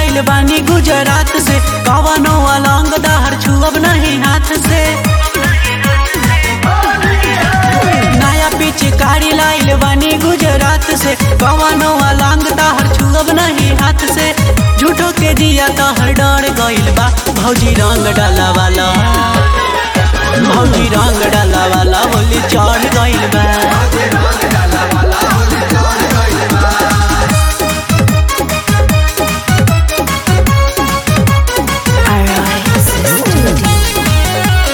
लाइल बानी गुजरात से कवनो अलंग दहर छुअब नहीं हाथ से नया पिचकारी लाइल बानी गुजरात से कवनो अलंग दहर छुअब नहीं हाथ से झूठो के दिया तहर डर गइल बा भौजी रंग डाला वाला भौजी रंग डाला वाला बोली चढ़ गइल बा Arise Studio.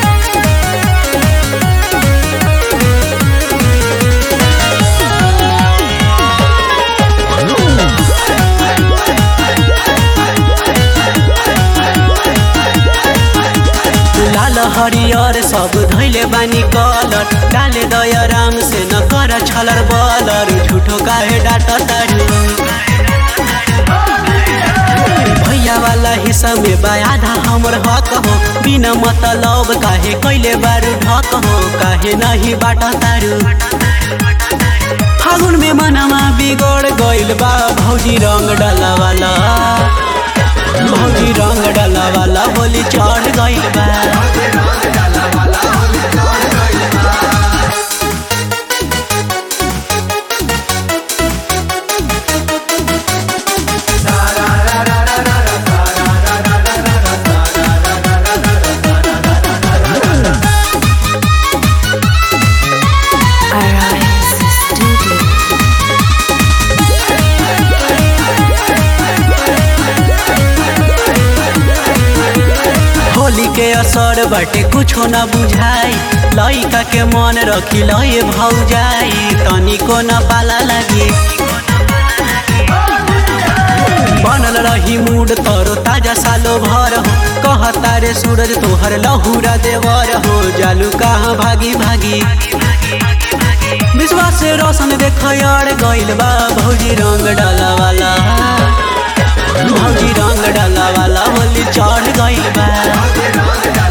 लाल हरियर सब धैले बानी कलर डाले दया राम से न कर छलर बलर झूठो काहे डाट तारू भैया वाला हिस्सा में बा आधा हमर हक हो बिना मतलब काहे कैले बारू ढक हो काहे नहीं बाट तारू फागुन में मनवा बिगड़ गइल बा भौजी रंग डाला वाला भौजी रंग डाला वाला होली चढ़ गइल बा Arise Studio. होली के असर बाटे कुछो न बुझाई लइका के मन रखी लए भौजाई तनिको न पाला लागी बनल रही मूड तोरो ताजा सालो भर हो कहता रे सूरज तोहर लहुरा देवर हो जालू कहाँ भागी भागी विश्वास से रोशन देख यार गइल बा भौजी रंग डाला वाला भौजी रंग डाला वाला होली चढ़ गइल बा